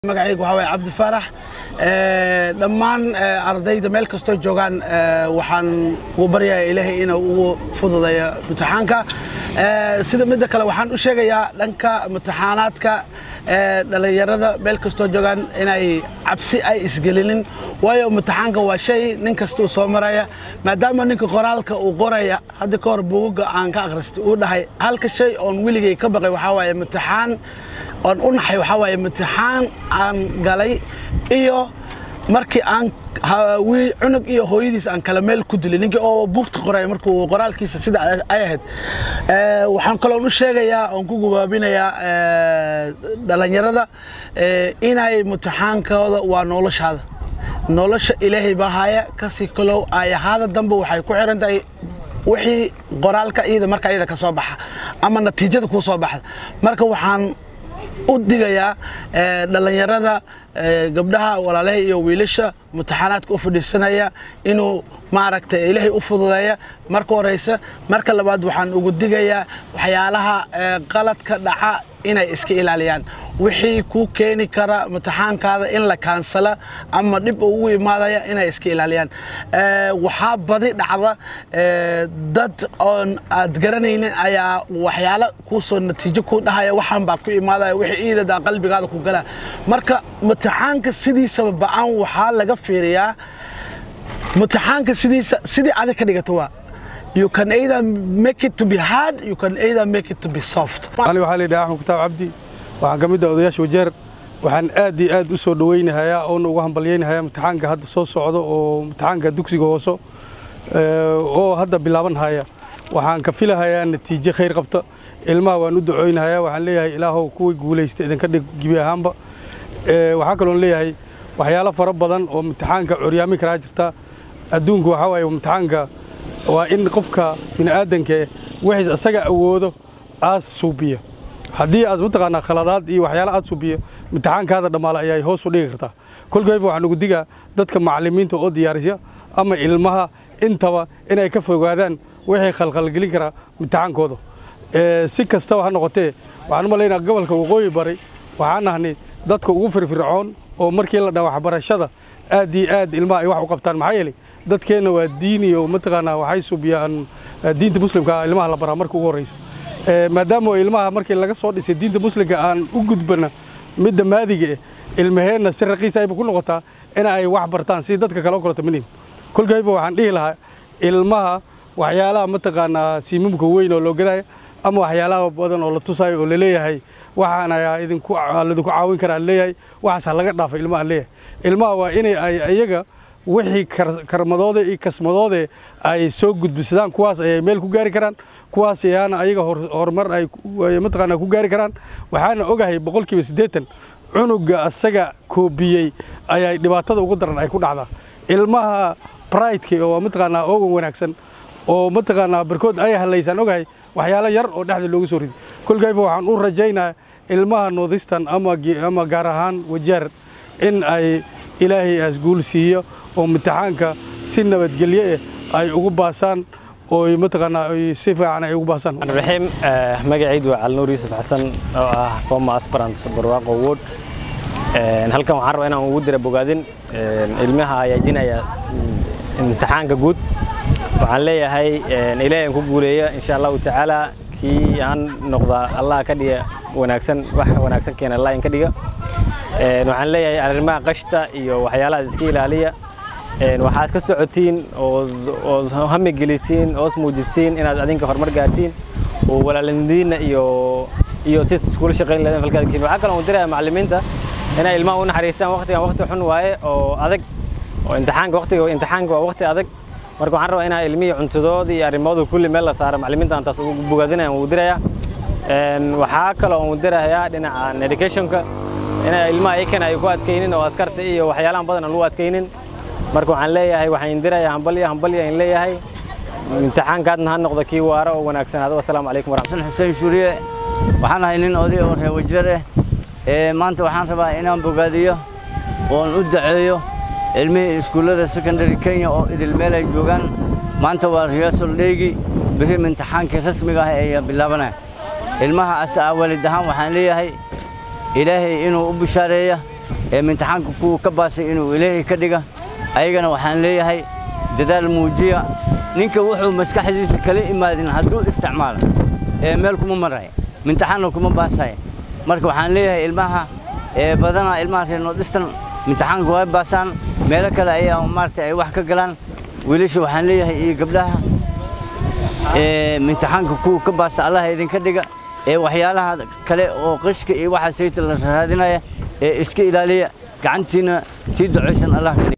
magacaygu waxaa waye cabdi faarax dhammaan ardayda meel kastoo joogaan waxaan ugu baryayaa ilaahay inuu ugu fududeeyo imtixaanka sida midda kale waxaan u sheegayaa dhanka imtixaanaadka dhallinyarada meel kastoo joogaan inay cabsi ay isgelinin waayo imtixaanka waa shay nin kastuu soo maraya maadaama ninka qoraalka uu qoraya hadda ka hor buugaga aan ka akhristay uu dhahay halka shay oon weligay ka baqay waxaa waaye imtixaan oon u naxay waxaa waaye imtixaan aan galay iyo markii aan cunug iyo hooyadiis aan kala meel ku dilay ninkii oo buugta qoraya markuu qoraalkiisa sida ay ahayd waxaan kaloon u sheegayaa oon ku gubaabinayaa dhallinyarada inay imtixaankooda waa noloshaada nolosha ilaahay baa haya kasii kalow ayahaada dambe waxay ku xiran tahay wixii qoraalka iyada marka iyada ka soo baxa ama natiijada kuu soo baxda marka waxaan u digayaa dhallinyarada gabdhaha walaalaha iyo wiilasha imtixaanaadka u fadhiisanaya inuu maaragtay ilaahay u fududeeya marka horeysa marka labaad waxaan ugu digayaa waxyaalaha qaladka dhaca inay iska ilaaliyaan wixii kuu keeni kara imtixaankaada in la kaansala ama dhib ugu imaadaya inay iska ilaaliyaan waxaa badi dhacda dad oon aad garanaynin ayaa waxyaalo kuusoo natiijo ku dhahaya waxaan baa ku imaadaya wixii iidadaa qalbigaada ku gala marka imtixaanka sidiisaba ba-aan waxaa laga fiiriyaa imtixaanka sidiisa sidii adig ka dhigato waa you can either make it to be hard you can either make it to be soft ani waxaa la yidhaha axmed kutaab cabdi waxaan ka mid ah odayaasha wajeer waxaan aad iyo aad u soo dhowaynahayaa oona uga hambalyaynahayaa imtixaanka hadda soo socdo oo imtixaanka dugsiga hooso oo hadda bilaaban haya waxaan ka filahayaa natiijo khayr qabta ilmaha waan u ducooynahayaa waxaan leeyahay ilaahow kuwii guulaysta idinka dhig gibi ahaanba waxaa kaloon leeyahay waxyaalo fara badan oo imtixaanka curyaamin karaa jirta adduunku waxaa waaye imtixaanka waa in qofka bini'aadanka wixiis asaga awoodo aas suubiya haddii aas mataqaanaa khaladaad iyo waxyaala aad suubiyo imtixaankaada dhammaala ayay hoos u dhigi kartaa kolkayba waxaan ugu digaa dadka macallimiinta oo diyaarisa ama ilmaha intaba inay ka fogaadaan wixii khalkhalgelin karaa imtixaankooda si kastaba ha noqotee waxaan u malaynaa gobolka waqooyi bari waxaan nahnay dadka ugu firfircoon oo markii la dhaa waxbarashada aad iyo aad ilmaha ay wax u qabtaan maxaa yeelay dadkeenna waa diini oo mataqaanaa waxay subiyaan diinta muslimka ilmaha la baraa marka ugu horreysa maadaama ilmaha markii laga soo dhisay diinta muslimka aan u gudbana midda maadiga eh ilmaheenna si raqiisa ayba ku noqotaa in ay wax bartaan si dadka kale o kaleto minin kolkayba waxaan dhihi lahaa ilmaha waxyaalaha mataqaanaa siimamka weyn oo loo gadaya ama waxyaalaha badan oo la tusayo oo laleeyahay waxaan ayaa idinku ladinku caawin karaa leeyahay waxaas ha laga dhaafa ilmaha aan leeyahay ilmaha waa inay ay iyaga wixii karmadooda iyo kasmadooda ay soo gudbisadaan kuwaas ayay meel ku gaari karaan kuwaas ayaana ayaga horumar ay mataqaanaa ku gaari karaan waxaana ogahay boqolkiiba siddeetan cunuga asaga koobiyey ayay dhibaatada ugu daran ay ku dhacdaa ilmaha brideka oo mataqaanaa oogan wanaagsan oo mataqaanaa barkood ay halaysaan ogahay waxyaalo yar oo dhexda loogu soo riday kolkayba waxaan u rajaynayaa ilmaha northistan ama gaar ahaan wajaar in ay ilaahay aas guul siiyo oo imtixaanka si nabadgelyo eh ay ugu baasaan oo mataqaanaa si fiican ay ugu baasaan raxiim magacaydu waa cali nuur yuusuf xasan oo ah former aspirant barwaaqo wood halkan waxaan rabaa inaan ugu dira bogaadin ilmaha ayaajinaya imtixaanka guud waxaan leeyahay ilaahay aan ku guuleeya insha allahu tacaala kii aan noqda allah ka dhiga wanaagsan wax wanaagsan keena allah in ka dhiga waxaan leeyahay arrimaha qashta iyo waxyaalahaas iska ilaaliya waxaad ka socotiin oo hami gelisiin oos muujisiin inaad adinka horumar gaartiin oo walaalindiinna iyo iyo si iskula shaqayn lahayn falkaad geshin waxaa kaloo diraya macallimiinta inay ilmaha u naxariistaan waqtigan waqti xun waaye oo adag oo imtixaanka waqtiga imtixaanka waa waqti adag marka waxaan rabaa inaa ilmihii cuntadooda iyo arrimahooda kulli meel la saaro macallimiinta aan taas ugu bogaadinaya wuu diraya waxaa kaloo uu dirayaa dhinaca educationka inay ilmaha iyakan ay ku adkaynin oo askarta iyo waxyaalahan badan aan lagu adkaynin marka waxaan leeyahay waxaan indirayaa hambalya hambalya in leeyahay imtixaankaadna ha noqdo kii waara oo wanaagsanaado wasalaamu calaykum waraxmatullahi xuseen shuuriye waxaan ahay nin oday oo reer wajeer eh maanta waxaan rabaa inaan bogaadiyo oon u daceeyo ilmihii iskuullada secondary kenya oo idil meel ay joogaan maanta waa rehearsal dheegi biri imtixaankii rasmiga ah ayaa bilaabanaya ilmaha asa waalid ahaan waxaan leeyahay ilaahay inuu u bishaareeya ee imtixaanka kuwa ka baasay inuu ilaahay ka dhiga ayagana waxaan leeyahay dadaal muujiya ninka wuxuu maskaxdiisa kala imaadin hadduu isticmaalo ee meel kuma maraya imtixaanna kuma baasaya marka waxaan leeyahay ilmaha ee badanaa ilmaha reer noodistan imtixaanka way baasaan meelo kale ayaa maaragtay ay wax ka galaan wiilasha waxaan leeyahay iyo gabdhaha ee imtixaanka kuwa ka baasa allah idinka dhiga ee waxyaalaha kale oo qishka iyo waxa sayta la raadinaya ee iska ilaaliya gacantiina tii ducaysan allah ka dhiga